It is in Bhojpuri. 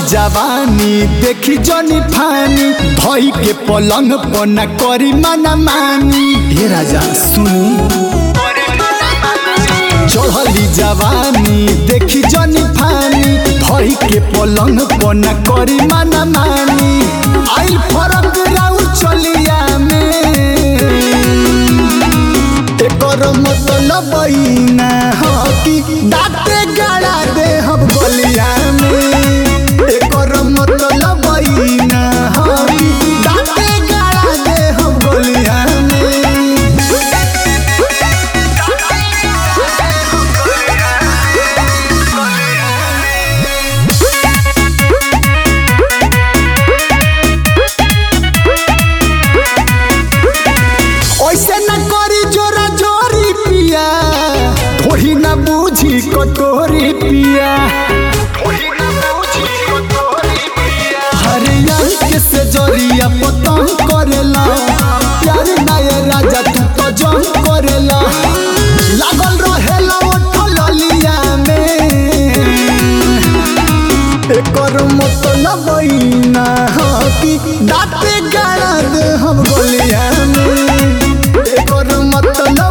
जवानी देखी जनी फानी भई के पलंग पना करी मना मानी हे राजा सुनी चढ़ली जवानी देखी जनी फानी भई के पलंग पना करी मना मानी आई फरक राउ चलिया में एकर मतलब ना हो कि दाते गाड़ा दे हम गलिया में एकर मतलब ना हो कि दाते गाड़ा दे हम गलिया में ऐसे न करी जोरा जोरी पिया थोड़ी न बूझी कटोरी पिया हरियर के से जरिया पतंग करेला प्यार नाय राजा तू तो जंग करेला लागल रहेला ओठल लिया में एकर मतलब ना हो कि दाते गाड़ा दे हम गोलिया में एकर मतलब